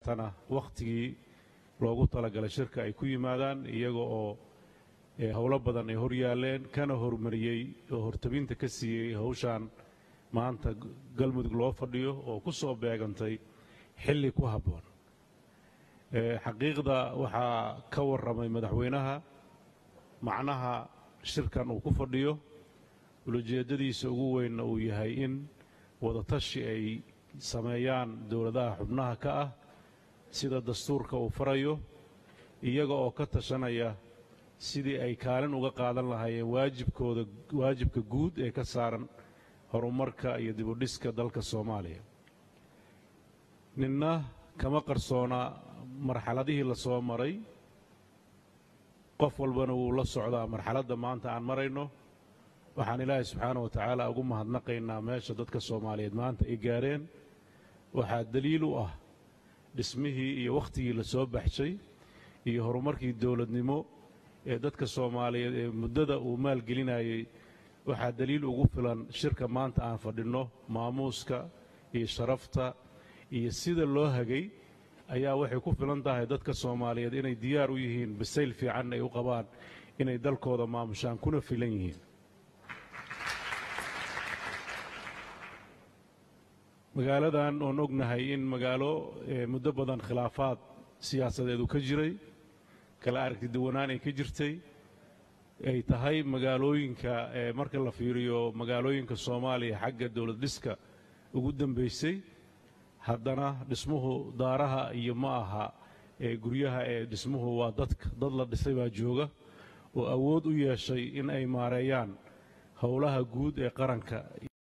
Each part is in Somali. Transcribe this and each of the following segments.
tana wakhtigii loogu talagalay shirka ay ku yimaadaan iyaga oo howlo badan ay hor yaaleen kana horumariyey oo hortabinta ka siiyey hawshaan maanta galmudug loo fadhiyo oo ku soo beegantay xilli ku habboon xaqiiqda waxaa ka warramay madaxweynaha macnaha shirkan uu ku fadhiyo ulajeeddadiisa ugu weynna uu yahay in wadatashi ay sameeyaan dowladaha xubnaha ka ah sida dastuurka uu farayo iyaga oo ka tashanaya sidii ay kaalin uga qaadan lahaayeen waajibkooda waajibka guud ee ka saaran horumarka iyo dibudhiska dalka soomaaliya ninna kama qarsoona marxaladihii la soo maray qof walbana wuu la socdaa marxaladda maanta aan marayno waxaan ilaahay subxaana wa tacaala ugu mahadnaqaynaa meesha dadka soomaaliyeed maanta ay gaareen waxaa daliil u ah dhismihii iyo wakhtigii la soo baxshay iyo horumarkii dowladnimo ee dadka soomaaliyeed ee muddada uu maalgelinayey waxaa daliil ugu filan shirka maanta aan fadhinno maamuuska iyo sharafta iyo sida loo hagay ayaa waxay ku filan tahay dadka soomaaliyeed inay diyaar u yihiin bisayl fiicanna ay u qabaan inay dalkooda maamushaan kuna filan yihiin magaaladan oon ognahay in magaalo muddo badan khilaafaad siyaasadeedu ka jiray kala aragti duwanaan ay ka jirtay ay tahay magaalooyinka marka la fiiriyo magaalooyinka soomaaliya xagga dowlad dhiska ugu dambaysay haddana dhismuhu daaraha iyo ma aha ee guryaha ee dhismuhu waa dadka dad la dhisay baa jooga oo awood u yeeshay in ay maareeyaan howlaha guud ee qaranka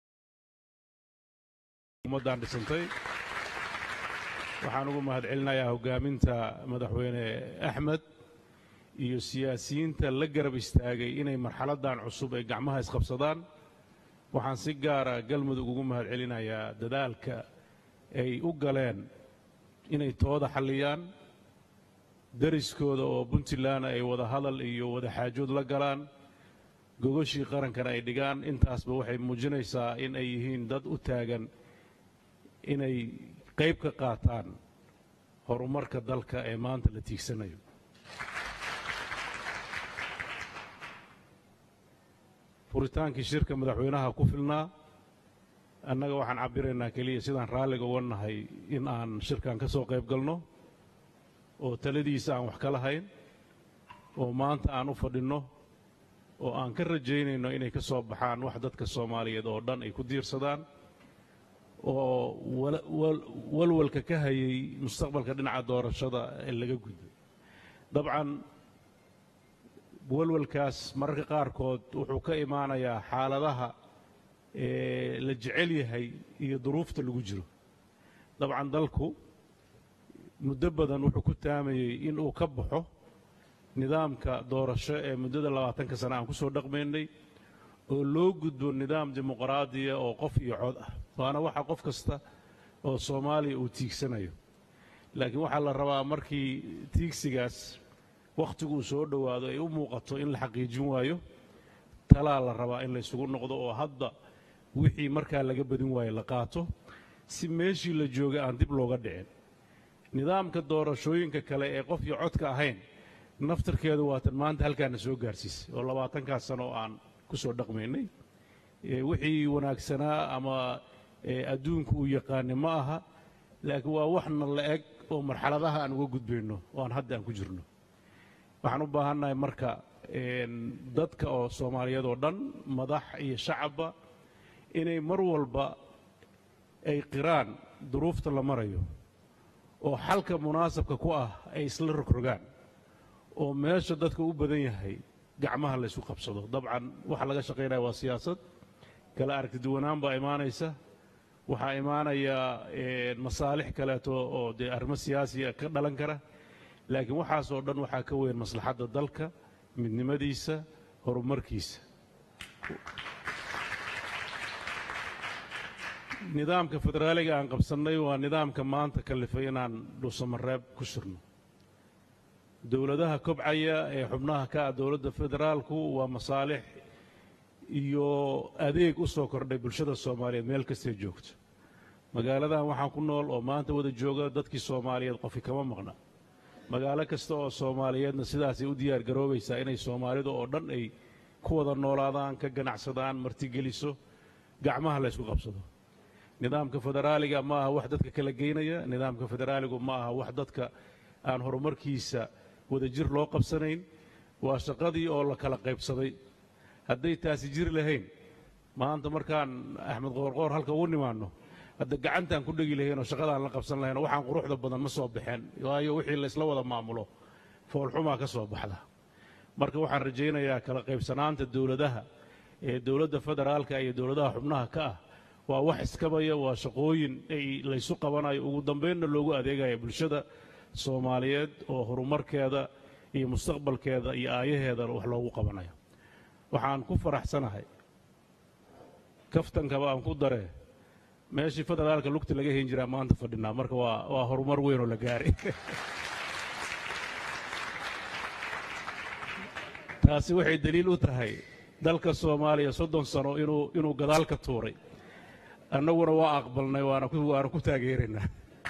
ummaddan dhisantay waxaan ugu mahadcelinayaa hoggaaminta madaxweyne axmed iyo siyaasiyiinta la garab istaagay inay marxaladdan cusub ay gacmaha isqabsadaan waxaan si gaara galmudug ugu mahadcelinayaa dadaalka ay u galeen inay tooda xalliyaan dariskooda oo puntland ay wada hadal iyo wada xaajood la galaan gogoshii qarankana ay dhigaan intaasba waxay muujinaysaa in ay yihiin dad u taagan inay qayb ka qaataan horumarka dalka ee maanta la tiigsanayo furitaankii shirka madaxweynaha ku filnaa annaga waxaan cabbiraynaa keliya sidaan raalliga uga nahay in aan shirkan ka soo qayb galno oo taladiisa aan wax ka lahayn oo maanta aan u fadhinno oo aan ka rajaynayno inay ka soo baxaan wax dadka soomaaliyeed oo dhan ay ku diirsadaan oo walwalka ka hayay mustaqbalka dhinaca doorashada ee laga gudbay dabcan walwalkaas mararka qaarkood wuxuu ka imaanayaa xaaladaha la jecel yahay iyo duruufta lagu jiro dabcan dalku muddo badan wuxuu ku taamayey in uu ka baxo nidaamka doorasho ee muddada labaatanka sane aan ku soo dhaqmaynay oo loo gudbo nidaam dimuqraadiya oo qof iyo cod ah waana waxa qof kasta oo soomaaliya uu tiigsanayo laakiin waxaa la rabaa markii tiigsigaas wakhtigu uu soo dhowaado ay u muuqato in la xaqiijin waayo talaa la rabaa in la ysugu noqdo oo hadda wixii markaa laga badin waayo la qaato si meeshii la joogay aan dib looga dhicin nidaamka doorashooyinka kale ee qof iyo codka ahayn naftarkeedu waatan maanta halkaana soo gaarsiisay oo labaatankaas sano oo aan ku soo dhaqmaynay wixii wanaagsanaa ama adduunku uu yaqaani ma aha laakiin waa waxna la eg oo marxaladaha aan uga gudbayno oo aan hadda aan ku jirno waxaan u baahannahay marka dadka oo soomaaliyeed oo dhan madax iyo shacabba inay mar walba ay qiraan duruufta la marayo oo xalka munaasabka ku ah ay isla rogrogaan oo meesha dadka u badan yahay gacmaha la ysu qabsado dabcan waxa laga shaqaynaya waa siyaasad kala aragti duwanaan baa imaanaysa waxaa imaanaya masaalix kaleeto oo dee arrimo siyaasiya ka dhalan kara laakiin waxaasoo dhan waxaa ka weyn maslaxadda dalka midnimadiisa horumarkiisa nidaamka federaaliga aan qabsannay waa nidaamka maanta kalifay inaan dhuusamareeb ku shirno dowladaha kobcaya ee xubnaha ka ah dowladda federaalku waa masaalix iyo adeeg u soo kordhay bulshada soomaaliyeed meel kastay joogto magaaladan waxaan ku nool oo maanta wada jooga dadkii soomaaliyeed qofi kama maqna magaalo kasta oo soomaaliyeedna sidaasay u diyaar garoobaysaa inay soomaalidu oo dhan ay ku wada noolaadaan ka ganacsadaan martigeliso gacmaha la ysku qabsado nidaamka federaaliga ma aha wax dadka kala geynaya nidaamka federaaligu ma aha wax dadka aan horumarkiisa wadajir loo qabsanayn waa shaqadii oo la kala qaybsaday hadday taasi jiri lahayn maanta markaan axmed qoorqoor halka ugu nimaanno hadda gacantaan ku dhegi lahayn oo shaqadaan la qabsan lahayn oo waxaan quruxda badan ma soo baxeen waayo wixii laysla wada maamulo foolxumaa ka soo baxda marka waxaan rajaynayaa kala qaybsanaanta dowladaha ee dowladda federaalka iyo dowladaha xubnaha ka ah waa wax iskabaya waa shaqooyin ay laysu qabanayo ugu dambaynna loogu adeegaya bulshada soomaaliyeed oo horumarkeeda iyo mustaqbalkeeda iyo aayaheedana wax loogu qabanayo waxaan ku faraxsanahay kaftankaba aan ku daree meeshii federaalka lugta laga hen jiraa maanta fadhinaa marka waa waa horumar weyn oo la gaaray taasi waxay daliil u tahay dalka soomaaliya soddon sano inuu inuu gadaal ka tuuray annaguna waa aqbalnay waana ku waana ku taageeraynaa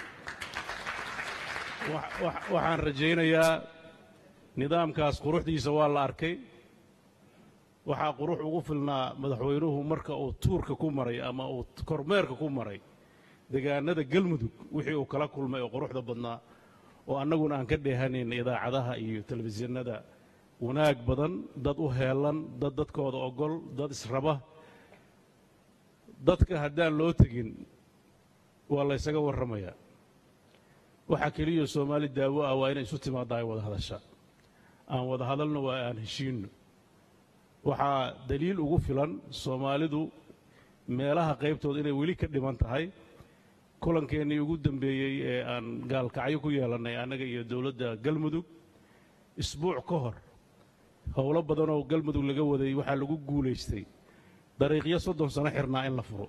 waxaan rajaynayaa nidaamkaas quruxdiisa waa la arkay waxaa qurux ugu filnaa madaxweynuhu marka uu tuurka ku maray ama uu kormeerka ku maray degaanada galmudug wixii uu kala kulmay oo quruxda badnaa oo annaguna aan ka dheehanayn idaacadaha iyo telefishinada wanaag badan dad u heelan dad dadkooda ogol dad israba dadka haddaan loo tegin waa laysaga warramayaa waxaa keliya soomaali daawo ah waa inay isu timaadda ay wada hadasha aan wada hadalno waa aan heshiinno waxaa daliil ugu filan soomaalidu meelaha qaybtooda inay weli ka dhiman tahay kulankeenii ugu dambeeyey ee aan gaalkacyo ku yeelannay annaga iyo dowladda galmudug isbuuc ka hor howlo badanoo galmudug laga waday waxaa lagu guulaystay dariiqyo soddon sano xirnaa in la furo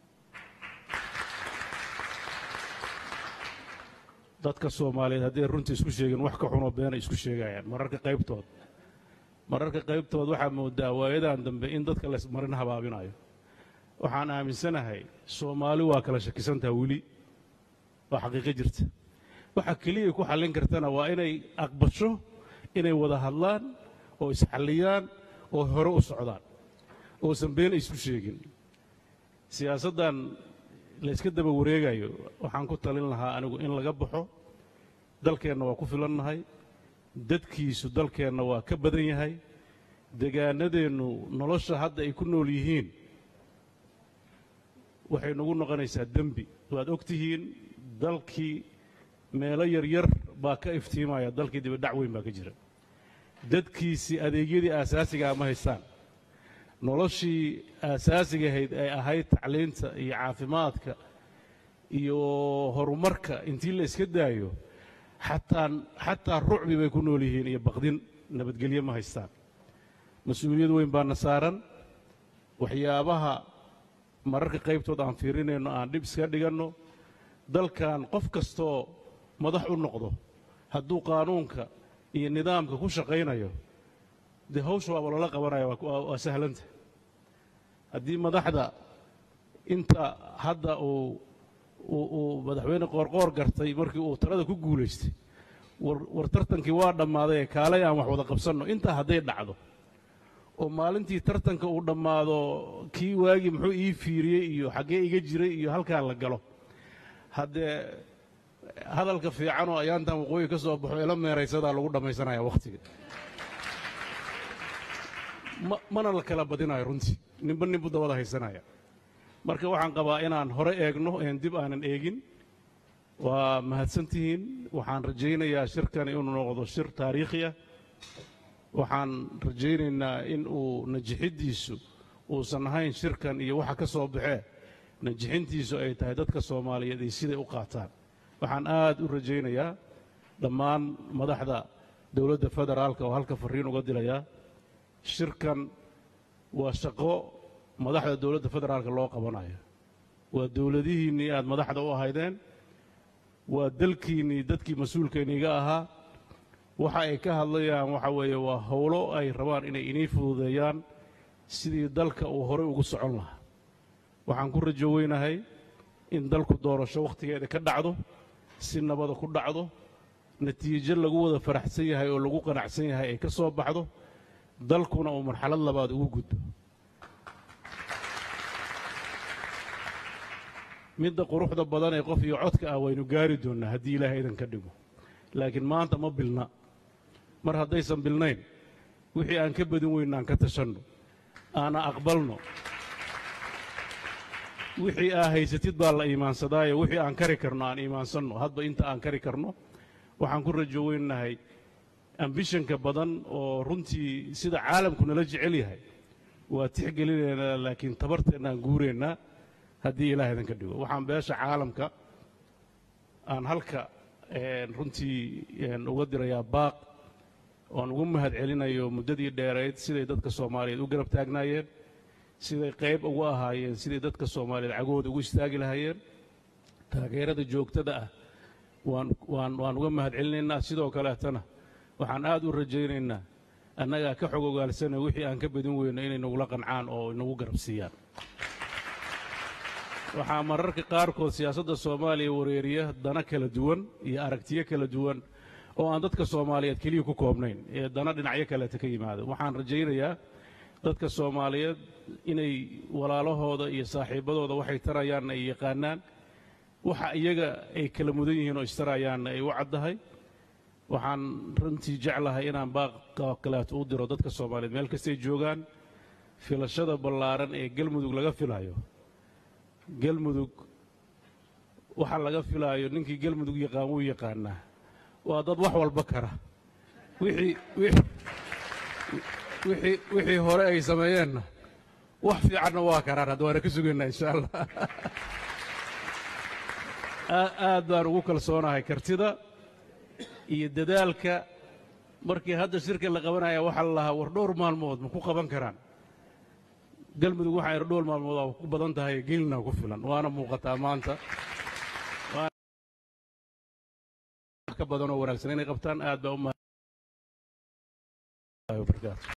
dadka soomaaliyeed hadday runta isku sheegin wax ka xunoo beena isku sheegayaan mararka qaybtood mararka qaybtood waxaa moodaa waayadan dambe in dadka laysmarin habaabinayo waxaan aaminsanahay soomaali waa kala shakisantaha weli waa xaqiiqo jirta waxa keliya ku xallin kartana waa inay aqbasho inay wada hadlaan oo isxalliyaan oo hore u socdaan oosan been isku sheegin siyaasaddan layska daba wareegayo waxaan ku talin lahaa anigu in laga baxo dalkeenna waa ku filannahay dadkiisu dalkeenna waa ka badan yahay degaanadeennu nolosha hadda ay ku nool yihiin waxay nagu noqonaysaa dembi waad og tihiin dalkii meelo yaryar baa ka iftiimaya dalkii dibadhac weyn baa ka jira dadkiisii adeegyadii aasaasigaa ma haystaan noloshii aasaasigahayd ay ahayd tacliinta iyo caafimaadka iyo horumarka intii la iska daayo xataa xataa rucbi bay ku nool yihiin iyo baqdin nabadgelyo ma haystaan mas-uuliyad weyn baana saaran waxyaabaha mararka qaybtood aan fiirinayno aan dhib iska dhiganno dalkan qof kastoo madax u noqdo hadduu qaanuunka iyo nidaamka ku shaqaynayo dee hawsha waaba loola qabanaya waa sahlanta haddii madaxda inta hadda uu uu madaxweyne qoorqoor gartay markii uu talada ku guulaystay war tartankii waa dhammaaday ee kaalay aan wax wada qabsanno intaa hadday dhacdo oo maalintii tartanka uu dhammaado kii waagii muxuu ii fiiriyey iyo xaggee iga jiray iyo halkaa la galo haddee hadalka fiican oo ayaantan waqooyi ka soo baxo ila meeraysadaa lagu dhammaysanaya wakhtiga mana la kala badinayo runtii ninba ninbu dabada haysanaya marka waxaan qabaa inaan hore eegno een dib aanan eegin waa mahadsantihiin waxaan rajaynayaa shirkani inuu noqdo shir taariikhi ah waxaan rajaynaynaa in uu najixiddiisu uusan ahayn shirkan iyo waxa ka soo baxee najixintiisu ay tahay dadka soomaaliyeed iyo siday u qaataan waxaan aad u rajaynayaa dhammaan madaxda dowladda federaalka oo halka farriin uga dilayaa shirkan waa shaqo madaxda dowladda federaalka loo qabanayo waa dowladihiinnii aad madaxda u ahaydeen waa dalkiinnii dadkii mas-uulkayniiga ahaa waxa ay ka hadlayaan waxa weeye waa howlo ay rabaan inay inii fududeeyaan sidii dalka uu horey ugu socon lahaa waxaan ku rajo weynahay in dalku doorasho wakhtigeeda ka dhacdo si nabada ku dhacdo natiijo lagu wada faraxsan yahay oo lagu qanacsan yahay ay ka soo baxdo dalkuna uu marxalad labaad ugu gudbo midda quruxda badan ee qof iyo codka ah waynu gaari doonnaa haddii ilaahay idan ka dhigo laakiin maanta ma bilna mar haddaysan bilnayn wixii aan ka badin weyna aan ka tashanno aana aqbalno wixii aa haysatid baa la iimaansadaayo wixii aan kari karno aan iimaansanno hadba inta aan kari karno waxaan ku rajo weynahay ambishanka badan oo runtii sida caalamku nala jecel yahay waa tixgelinaynaa laakiin tabarteennaan guuraynaa haddii ilaah idan ka dhigo waxaan beesha caalamka aan halka runtii uga dirayaa baaq oan ugu mahad celinayo muddadii dheerayd siday dadka soomaaliyeed u garab taagnaayeen siday qayb ugu ahaayeen siday dadka soomaaliyeed cagahooda ugu istaagi lahaayeen taageerada joogtada ah waan waan waan uga mahad celinaynaa sidoo kaleetana waxaan aad u rajaynaynaa annagaa ka xog ogaalsana wixii aan ka badin weyno inay nagula qancaan oo inagu garab siiyaan waxaa mararka qaarkood siyaasadda soomaaliya wareeriya dana kala duwan iyo aragtiyo kala duwan oo aan dadka soomaaliyeed keliya ku koobnayn ee dana dhinacyo kaleeta ka yimaada waxaan rajaynayaa dadka soomaaliyeed inay walaalahooda iyo saaxiibbadooda waxay tarayaanna ay yaqaanaan waxa iyaga ay kala mudan yihiin oo istarayaanna ay u caddahay waxaan runtii jeclahay inaan baaqa kaleeto u diro dadka soomaaliyeed meel kastay joogaan filashada ballaaran ee galmudug laga filayo galmudug waxa laga filaayo ninkii galmudug yaqaan wuu yaqaanaa waa dad wax walba kara wixii wixii wixii hore ay sameeyeenna wax fiicanna waa karaan hadda waana ka sugaynaa insha allah aad baan ugu kalsoonahay kartida iyo dadaalka markii hadda shirka la qabanaya waxaa la lahaa war dhowr maalmood ma ku qaban karaan galmudug waxaa ir dhowr maalmood aa ku badan tahay geelina ku filan waana muuqataa maanta ka badan oo wanaagsan inay qabtaan aad baa u